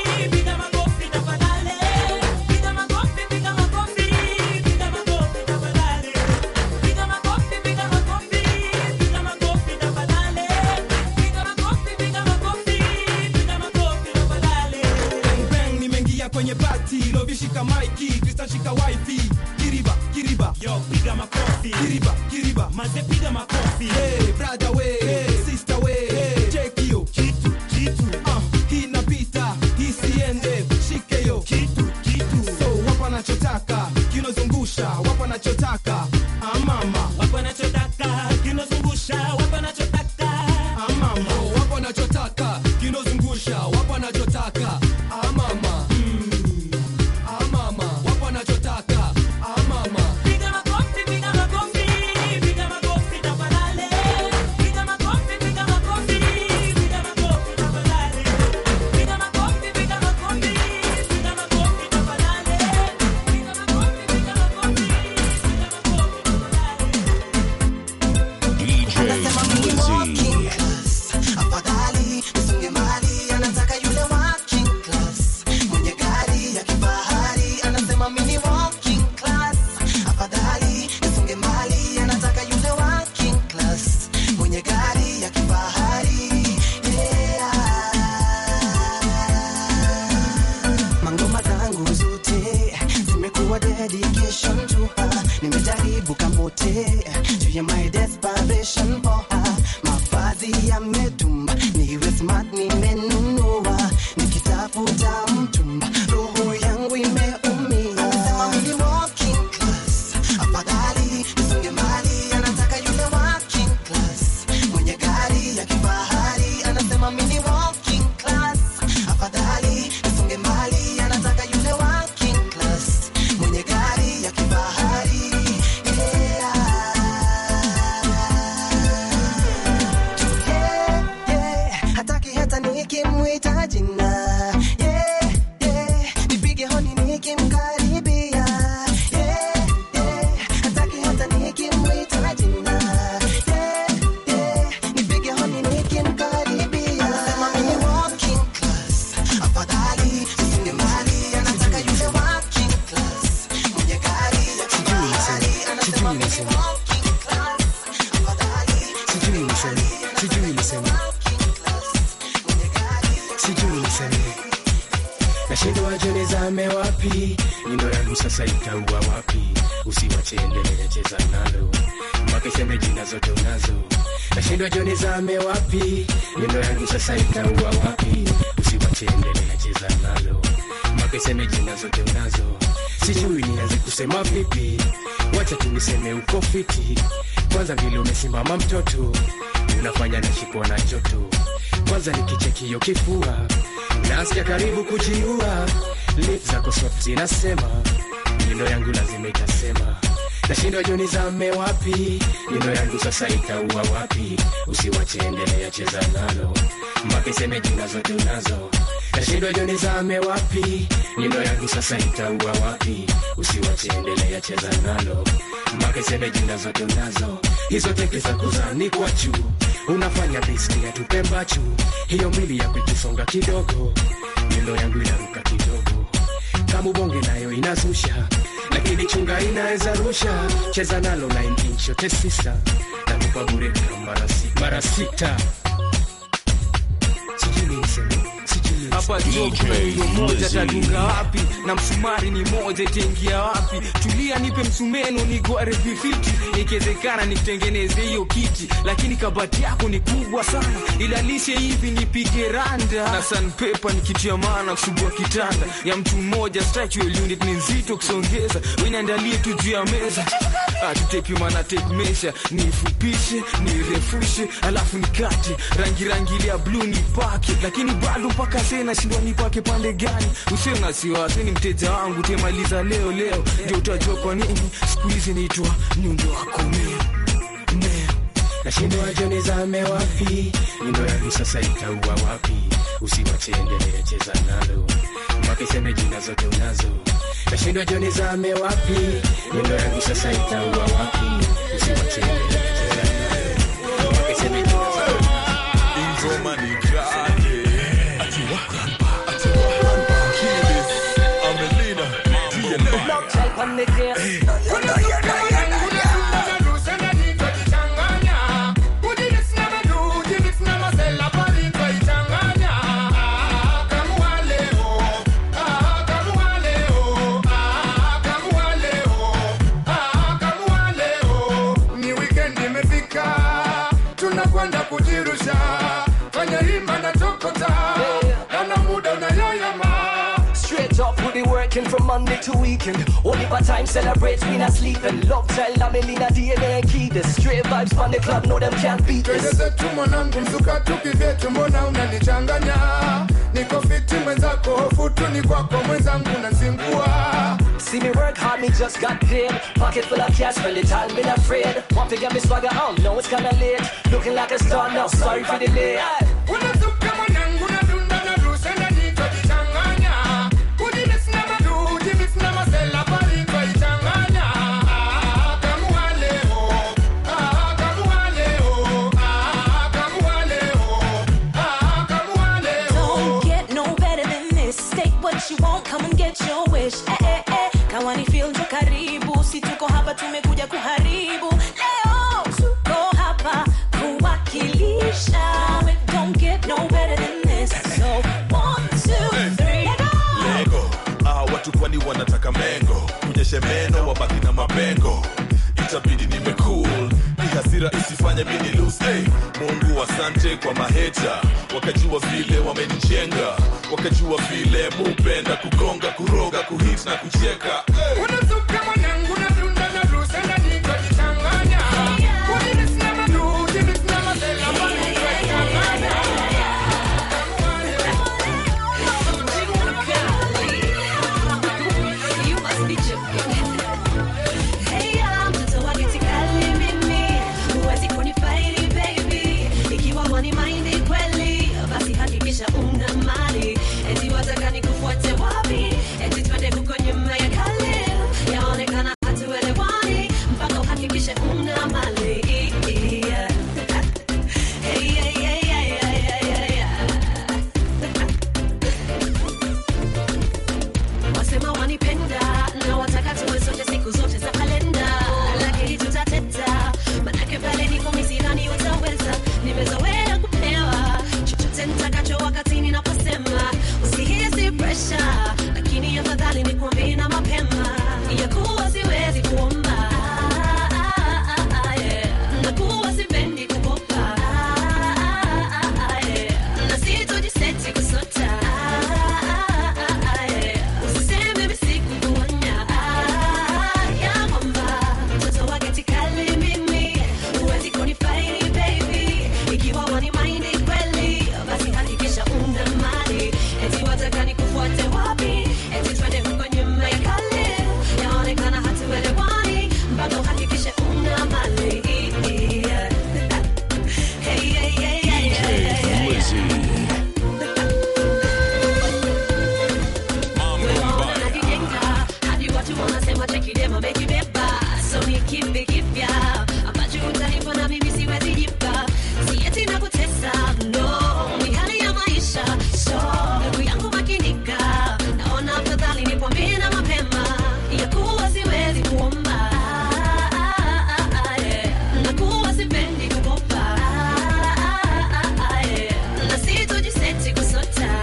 Speaker 14: piga makofi
Speaker 13: kiriba kiriba
Speaker 14: maze piga makofi
Speaker 13: hey, brother we hey, sister we hey, check hiyo
Speaker 14: kitu kitu
Speaker 13: uh, hii napita hii siende shike yo
Speaker 14: kitu kitu
Speaker 13: so wapo anachotaka kinozungusha wapo anachotaka amama
Speaker 14: wapo anachotaka kinozungusha wapo anachotaka
Speaker 13: amama wapo anachotaka kinozungusha wapo anachotaka amama mm. amama wapo anachotaka amama
Speaker 14: piga makofi piga makofi piga makofi tafadhali piga makofi piga makofi piga makofi tafadhali piga makofi piga makofi piga makofi tafadhali piga makofi piga makofi
Speaker 3: DJ Lizzy.
Speaker 11: afadhali usonge mbali anataka yule working class mwenye gari ya kifahari anasema mini walking class afadhali usonge mbali anataka yule working class mwenye gari ya kifahari yeah. mangoma zangu zote zimekuwa dedication to her nimejaribu kamote juu ya my desperation for her mavazi yametumba niwe smart nimenunua nikitafuta mtumba roho yangu imeumia anasema mimi walking class afadhali nisonge mbali anataka yule working class mwenye gari ya kifahari anasema mimi walking class afadhali nisonge mbali anataka yule working class mwenye gari ya kifahari yeah. Yeah, yeah, hataki hata nikimwita jina yeah, yeah, nipige honi nikimkaribia yeah, yeah, hataki hata nikimwita jina yeah, yeah, nipige honi nikimkaribia anasema mimi walking class afadhali usinge mbali anataka yule working class mwenye gari ya kifahari anasema mimi walking class afadhali
Speaker 8: sijui niseme sijui niseme sijui niseme nashindwa jone zame wapi nyundo yangu sasa itaua wapi usiwache endelea cheza nalo mpaka iseme jina zote unazo nashindwa jone zame wapi nyundo yangu sasa itaua wapi usiwache endelea cheza nalo mpaka iseme jina zote unazo sijui nianze kusema vipi wacha tu niseme uko fiti kwanza vile umesimama mtoto unafanya nashikwa na joto kwanza nikichekio kifua nasikia karibu kujiua lip zako soft zinasema nyundo yangu lazima itasema nashindwa joni zame wapi nyundo yangu sasa itaua wapi usiwache endelea cheza nalo mpaka iseme jina zote unazo nashindwa joni zame wapi nyundo yangu sasa itaua wapi usiwache endelea cheza nalo mpaka iseme jina zote unazo hizo teke za kuzani kwa juu unafanya riski ya tupembachu hiyo mbili ya kuitusonga kidogo nyundo yangu inaruka kidogo kama ubonge nayo inazusha lakini chunga inaweza rusha cheza nalo 9 inch yote sisa nakupa bure kama mara si- mara sita sijui niseme sijui
Speaker 7: hapa job kuna nyundo moja tadunga wapi na msumari ni moja itaingia wapi tulia nipe msumeno nigware vifiti ikiwezekana nikutengeneze hiyo kiti lakini kabati yako ni kubwa sana ilalishe hivi nipige randa na sanpepa nikitia maana kusugua kitanda ya mtu mmoja statual unit ni nzito kusongeza winaandalie tu juu ya meza atutepi mana tape measure nifupishe nirefushe alafu nikate rangi rangi ile ya bluu nipake lakini bado mpaka sasa nashindwa nipake pande gani usiwe na wasiwasi ni mteja wangu temaliza leo leo ndio utajua kwa nini siku hizi naitwa nyundo wako mea mea
Speaker 8: nashindwa joni zame wapi nyundo yangu sasa itaua wapi usiwache endelea cheza nalo mpaka iseme jina zote unazo nashindwa joni zame wapi nyundo yangu sasa itaua wapi usiwache endelea cheza nalo mpaka iseme jina zote
Speaker 15: ingoma ni kali atiwa atiwa kilis amelina
Speaker 10: Ah,
Speaker 16: kwenda kujirusha fanya hima na tokota nana muda unayoyoma
Speaker 17: Straight up, we be working from Monday to weekend. Only part time celebrate, we not sleeping. Love child, I'm in DNA key. The straight vibes from the club, no them can't beat
Speaker 16: twende
Speaker 17: this.
Speaker 16: zetu mwanangu mzuka tukivyetu mbona unanichanganya niko fiti mwenzako hofu tu ni kwako mwenzangu nazingua
Speaker 17: See me work hard, me just got paid. Pocket full of cash, spend it all, been afraid. Want to get me swagger on, know it's kinda late. Looking like a star now, sorry for the delay.
Speaker 16: unazuka mwanangu nadunda na rusa na nitwajichanganya kujimisi na madu jimisi na masela pali twaichanganya kamua leo ah, kamua leo ah, kamua leo ah, kamua leo
Speaker 4: Don't get no better than this. State what you want, come and get your wish. Eh, eh, eh. Kawani feel njo karibu, si tuko hapa tumekuja kuharibu. Leo tuko hapa kuwakilisha. Don't get no better than this. So one, two, three, go.
Speaker 15: lego ah, watu kwani wanataka mengo kunyeshe meno wabaki na mapengo itabidi niwe cool ni hasira isifanye mini lose hey, mungu asante kwa maheta wakajua vile wamenijenga wakajua vile mupenda kugonga kuroga kuhit na kucheka hey.
Speaker 16: unazuka mwanangu nadunda na rusa na nitwajichanganya kujimisi na madu jimisi na masela pali twaichanganya
Speaker 4: You must be joking. Hey, I'm mtoto wa geti kali mimi. Huwezi kunifaidi baby. Ikiwa wani maindi kweli, basi hakikisha una mali. Eti wataka nikufuate wapi? Eti twende huko nyuma ya kale. Yaonekana hatuelewani, mpaka uhakikishe una mali. Yeah. Hey, yeah, yeah, yeah, yeah, yeah, yeah. wasema wanipenda na wataka tuwe sote siku zote za kalenda lakini tutateta manake pale niko misirani utaweza nimezoea kupewa chochote nitakacho wakati ninaposema usihisi presha lakini afadhali nikuambie na mapema ya kuwa siwezi kuomba na kuwa sipendi kukopa na sitojiseti kusota usiseme misiku kuonya ya kwamba mtoto wa geti kali mimi huwezi kunifaidi baby ikiwa wani maindi kweli basi hakikisha una mali eti wataka nikufuate wapi eti twende huko nyuma ya kale yaonekana hatuelewani mpaka uhakikishe una mali Hey, yeah, yeah, yeah, yeah, yeah, yeah, yeah. Wewe unajijenga, hadi watu wanasema chekidema amekibeba. So ni kipi kipya ambacho utanipa na mimi siwezi jipa? Si eti nakutesa, no, ni hali ya maisha. So, ndugu yangu makinika, naona afadhali nikwambie na mapema ya kuwa siwezi kuomba. Na kuwa sipendi kukopa. Na sitojiseti kusota.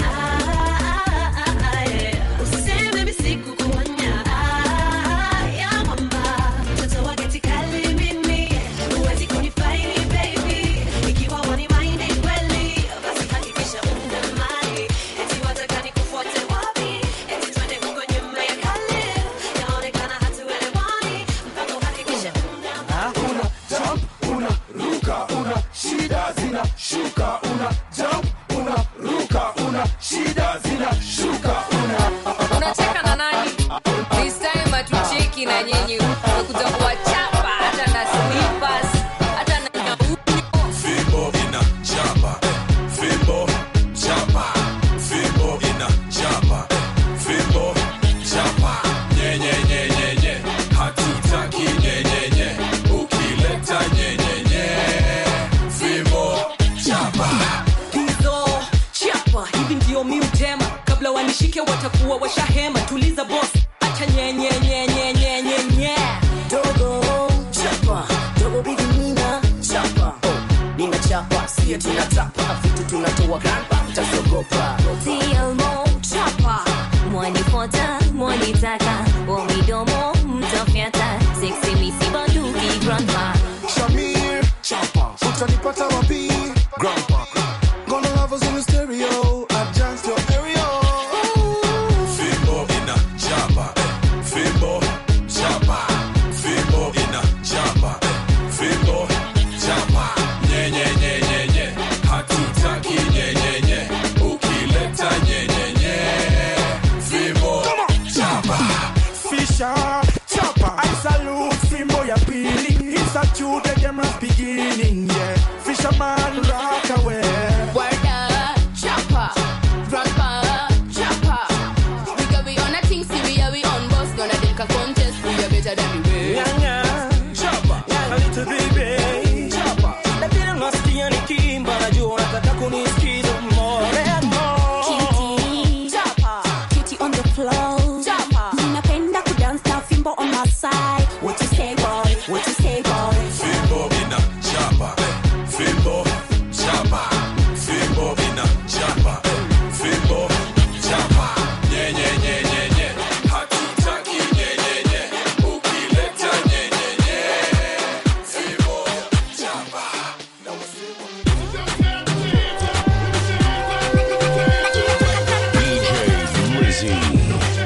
Speaker 4: Usiseme misiku kuonya ya kwamba mtoto wa geti kali mimi huwezi kunifaidi baby ikiwa wani maindi kweli basi hakikisha una mali eti wataka nikufuate wapi eti twende huko nyuma ya kale yaonekana hatuelewani mpaka uhakikishe una
Speaker 16: una jump una ruka una shida zina shuka una jump una ruka una shida zina shuka una
Speaker 18: unacheka na nani this time hatucheki na nyinyi umekuja kuwachapa hata na slippers hata na
Speaker 15: fimbo ina chapa eh, fimbo chapa fimbo ina chapa eh, fimbo chapa nyenyenyenyenye hatutaki nyenyenye ukileta nyenyenye fimbo chapa
Speaker 19: hizo chapa hivi ndio miutema kabla wanishike watakuwa washahema tuliza bos acha nyenyenyenyenyenyenye
Speaker 20: dogo chapa dogo bigi nina chapa oh, nina chapa sie tunatapa vitu tunatoa grandpa tasogopa
Speaker 21: TLMO chapa mwanifota mwanitaka wa midomo mtafyata seksi misibanduki grandma
Speaker 16: Shamir chapa utanipata wapi
Speaker 5: without you the game is beginning, yeah. Fisherman rock away.
Speaker 18: Word up, chopper, grandpa, chopper. We got we on a thing, see we are we on boss. Gonna take a contest, we are better than we were.
Speaker 5: Yeah, yeah. Chopper, a little baby. Chopper.
Speaker 7: Lakini nasikia nikimba najua unataka kunisikiza more and more.
Speaker 22: Kitty on the floor. Ninapenda kudance na fimbo on my side. What you say, boy? What you say, boy?
Speaker 15: Fimbo ina chapa, fimbo chapa, fimbo ina chapa, fimbo chapa. Nye nye nye nye nye, hatutaki nye nye nye, ukileta nye nye nye, fimbo chapa.
Speaker 3: DJ Lizzy.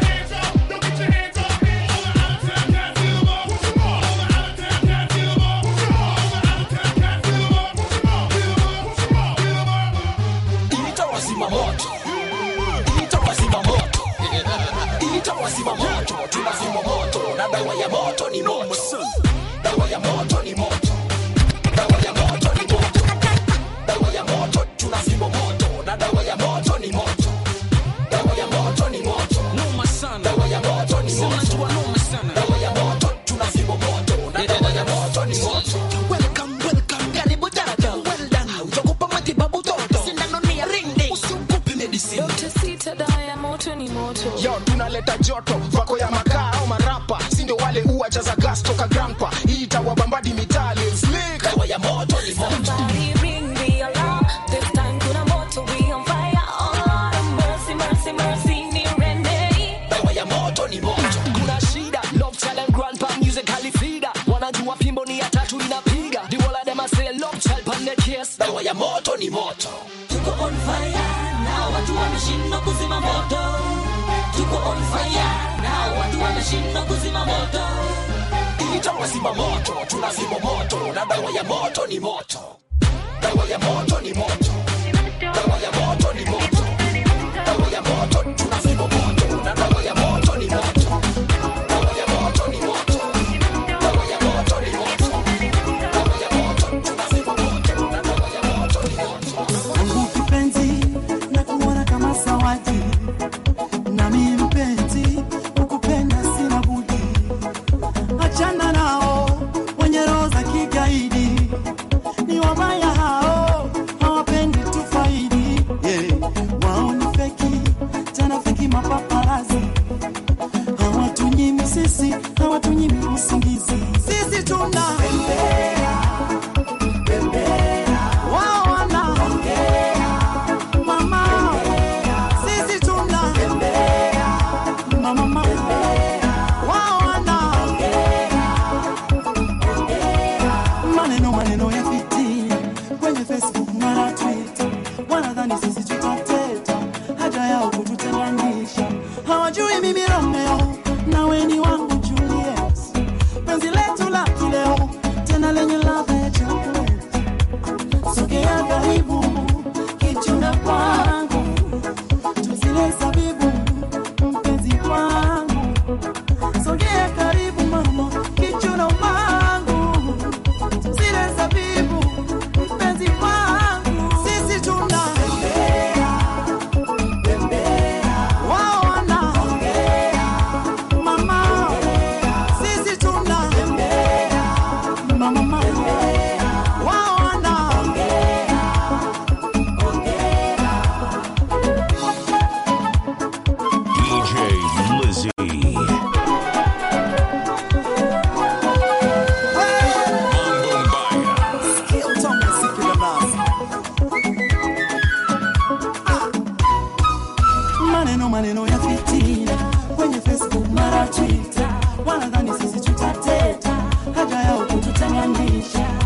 Speaker 23: Ita wazima moto, ita wazima moto, ita wazima moto, tunazima moto na dawa ya moto ni moto, dawa ya moto ni moto, dawa ya moto ni moto, dawa ya moto, tunazima moto na dawa ya moto ni moto, dawa ya moto ni moto,
Speaker 7: noma sana,
Speaker 23: dawa ya moto ni
Speaker 7: Sema
Speaker 23: moto,
Speaker 7: tu noma sana,
Speaker 23: dawa ya moto, tunazima moto na dawa ya moto ni moto. Welcome, welcome, karibu dada, well done, utakupa matibabu toto, sindano ni ya ring ding, usiogope medicine.
Speaker 4: Dr. Sita, dawa ya moto ni moto.
Speaker 5: Yo, tunaleta joto vako ya makaa au marapa sindo wale uwajaza gas toka grampa hii itawabambadi mitali slick
Speaker 23: dawa ya moto ni moto
Speaker 4: Somebody ring the alarm. This time kuna moto, we on fire. Oh Lord, mercy, mercy, mercy, ni Renee.
Speaker 23: dawa ya moto ni moto
Speaker 17: kuna shida love talent grandpa music halifida wanajua fimbo ni ya tatu inapiga the wall of them a say love child pan the case
Speaker 23: dawa ya moto ni moto
Speaker 14: Tuko on fire na watu wameshindwa kuzima moto. Tuko on fire na watu wameshindwa kuzima moto.
Speaker 23: ita wazima moto tunazima moto na dawa ya moto ni moto dawa ya moto ni moto dawa ya moto ni moto dawa ya moto tunazima moto na dawa ya moto ni moto dawa ya moto ni moto dawa ya moto ni moto dawa ya moto tunazima moto na dawa ya moto ni moto
Speaker 1: Mungu kipenzi na kuona kama zawadi nami mpenzi ukupenda sina budi achana nao wenye roho za kigaidi ni wabaya hao hawapendi tufaidi yeah. wao ni feki tena feki mapaparazi hawatunyimi sisi hawatunyimi usingizi sisi tuna wao wana mama sisi tuna mama mama wao wana maneno maneno ya fitina kwenye facebook mara twitter wanadhani sisi tutateta haja yao kututenganisha hawajui mimi romeo nawe ni wangu juliet penzi letu la kileo tena lenye ladha ya chocolate sogea karibu kichuna kwangu tuzile zabibu mpenzi wangu sogea karibu mama kichuna wangu tuzile zabibu mpenzi wangu sisi tuna wao wana mama sisi tuna mama mama wao wana
Speaker 3: DJ Lizzy.
Speaker 1: maneno maneno ya fitina kwenye facebook mara twitter wanadhani sisi tutateta haja yao kututenganisha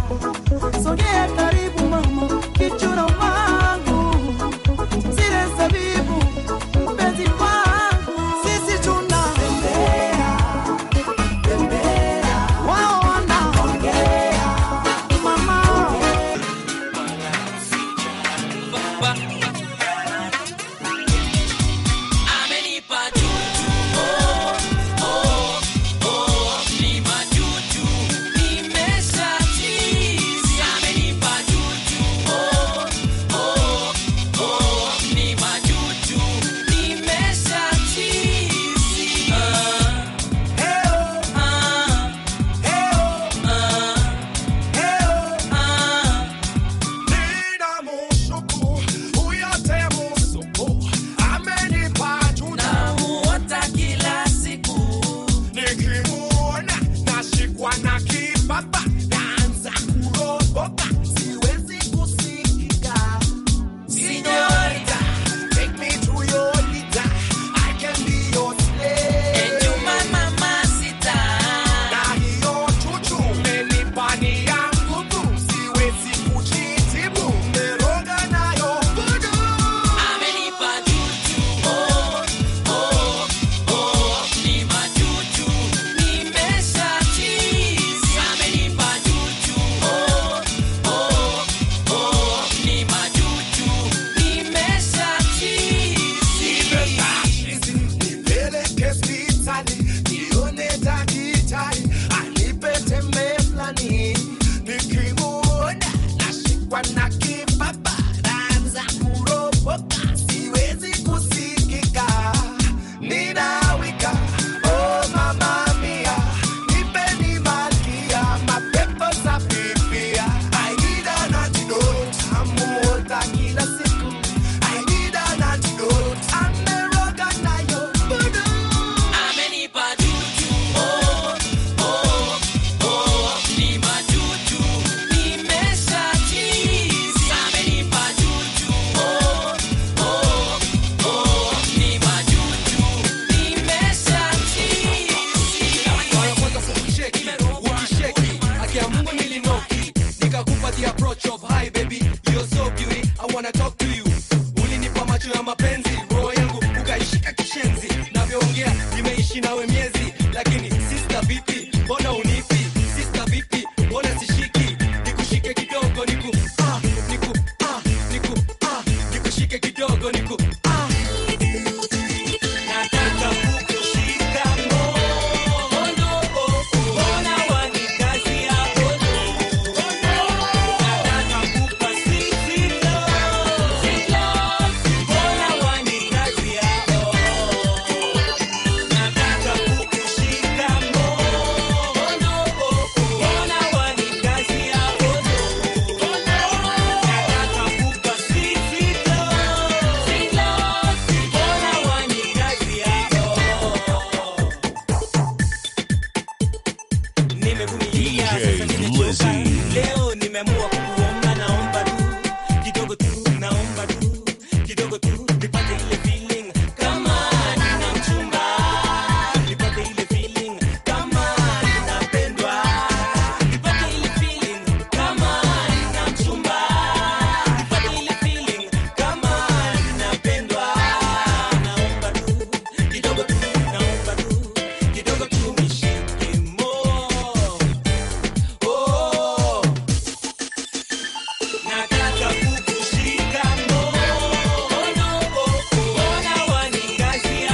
Speaker 2: nimeshikwa na kibaba naanza kuropoka siwezi kusikika ninawika oh mama mia nipeni malkia mapepo za pipia I need an antidote amuota kila siku I need an antidote ameroga nayo budu
Speaker 14: Amenipa juju, oh, oh, oh, ni majuju, nimeshachizi. Amenipa juju, oh, oh, oh, ni majuju, nimeshachizi.
Speaker 13: Mara kwanza sikusheki, ukisheki, haki ya Mungu nilinoki, nikakupa the approach of hi baby, you're so beauty, I wanna talk to you. Ulinipa macho ya mapenzi, roho yangu ukaishika kishenzi, navyoongea nimeishi nawe miezi, lakini sister vipi, mbona unipi? Sister vipi, mbona sishiki? Nikushike kidogo, niku ah, niku ah, niku ah, nikushike kidogo, niku ah.
Speaker 14: Nataka kukushika mkono, mbona wanikazia kono? Nataka kukupa sweet love, sweet love, mbona wanikazia Nataka kukushika mkono, mbona wanikazia kono? Nataka kukupa sweet, sweet love, sweet love, mbona wanikazia nimevumilia sasa nimechoka leo nimeamua kukuomba naomba tu kidogo tu naomba tu kidogo tu nipate ile feeling kama nina mchumba nipate ile feeling kama ninapendwa nipate ile feeling kama nina mchumba nipate ile feeling kama ninapendwa naomba tu kidogo tu naomba tu kidogo tu nishike mo oh nataka kukushika mkono mbona wanikazia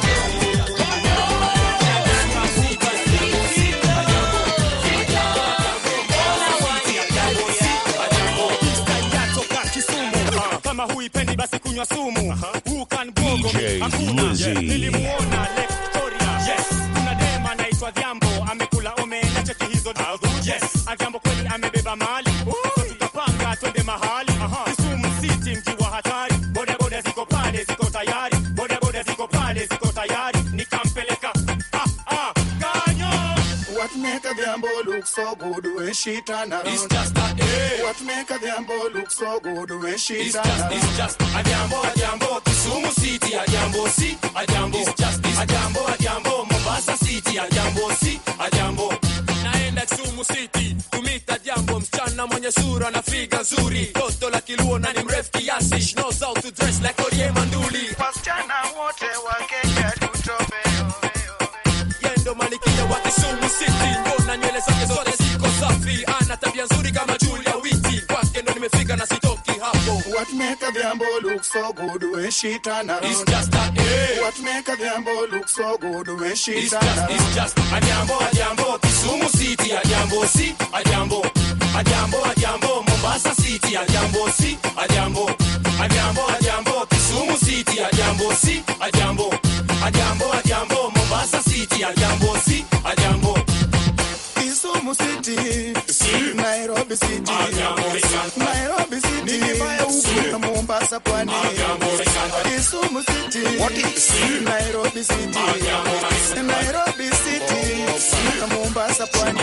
Speaker 6: toka Kisumu Ah, kama huipendi basi kunywa sumu Who can bogo me?
Speaker 3: DJ
Speaker 6: Hakuna.
Speaker 3: Lizzy.
Speaker 6: nilimuona Lake Victoria yes. kuna dema anaitwa Dhiambo amekula omena cheki hizo dagu yes. Adhiambo kweli amebeba mali so tukapanga twende mahali Kisumu City mji wa hatari boda boda ziko pale ziko tayari boda boda ziko pale ziko tayari nikampeleka ah, ah, kanyo
Speaker 2: What make a Diambo look so good when she turn around?
Speaker 6: It's just a day.
Speaker 2: What make a Diambo look so good when she
Speaker 6: It's
Speaker 2: turn
Speaker 6: just,
Speaker 2: around?
Speaker 6: it's just a jambo, a jambo, Kisumu City, a jambo, si, a jambo. It's just, it's a jambo, a jambo, Mombasa City, a jambo, si, a jambo.
Speaker 9: naenda Kisumu City kumita jambo, msichana mwenye sura na figa nzuri, toto la kiluo na ni mrefu kiasi, She knows how to dress like Orie Manduli.
Speaker 2: Wasichana wote wa Kenya tutobe
Speaker 9: Yendo malikia wa Kisumu City, mbona nywele zake zote ziko safi, ana tabia nzuri kama Julia Witi, kwake ndo nimefika na sitoki hapo.
Speaker 2: What make a Diambo look so good when she turn around?
Speaker 6: It's just a day.
Speaker 2: What make a Diambo look so good when she
Speaker 6: It's
Speaker 2: turn
Speaker 6: just,
Speaker 2: around?
Speaker 6: it's just a jambo, a jambo, Kisumu City, a jambo, si, a jambo. A jambo, a jambo, Mombasa City, a jambo, si, a jambo. A jambo, a jambo, Kisumu City, a jambo, si, a jambo. A jambo, a jambo, Mombasa City, a jambo, si, a jambo.
Speaker 2: Kisumu City, Nairobi City, Nairobi City, na Mombasa pwani. Kisumu City, Nairobi City, Nairobi City, na Mombasa pwani.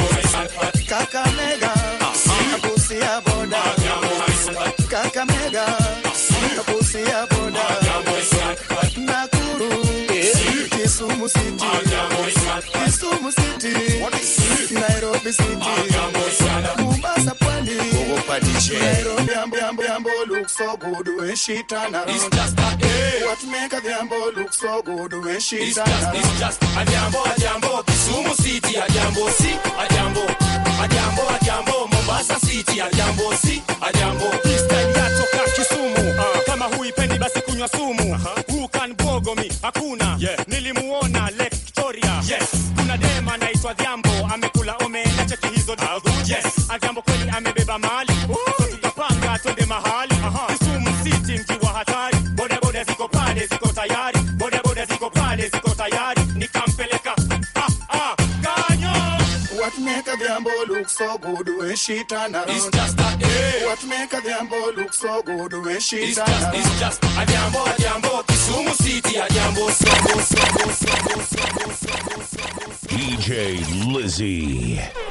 Speaker 2: Kakamega, Busia boda. Kakamega, Busia boda. Nakuru, Kisumu City, Kisumu City, Nairobi City, Mombasa pwani. Nairobi ambo ambo ambo look so good when she turn around.
Speaker 6: It's just a day.
Speaker 2: What make a ambo look so good when she
Speaker 6: It's
Speaker 2: turn
Speaker 6: just,
Speaker 2: around?
Speaker 6: it's just a jambo, a jambo, Kisumu City, a jambo, si, a jambo. A jambo, a jambo, Mombasa City, a jambo, si, a jambo.
Speaker 9: Style yatoka Kisumu Ah, kama huipendi basi kunywa sumu Who can bogo me? Hakuna nilimuona Lake Victoria yes. kuna dema anaitwa Dhiambo amekula omena cheki hizo dagu yes. Adhiambo kweli amebeba mali so tuka
Speaker 2: Adhiambo look so good when she turn around.
Speaker 9: It's just a eh.
Speaker 2: What make Adhiambo look so good when she
Speaker 9: It's
Speaker 2: turn
Speaker 9: just,
Speaker 2: around?
Speaker 9: it's just Adhiambo, Adhiambo, Kisumu City, Adhiambo, Sogo, Sogo, Sogo, Sogo, Sogo, Sogo.
Speaker 3: DJ Lizzie.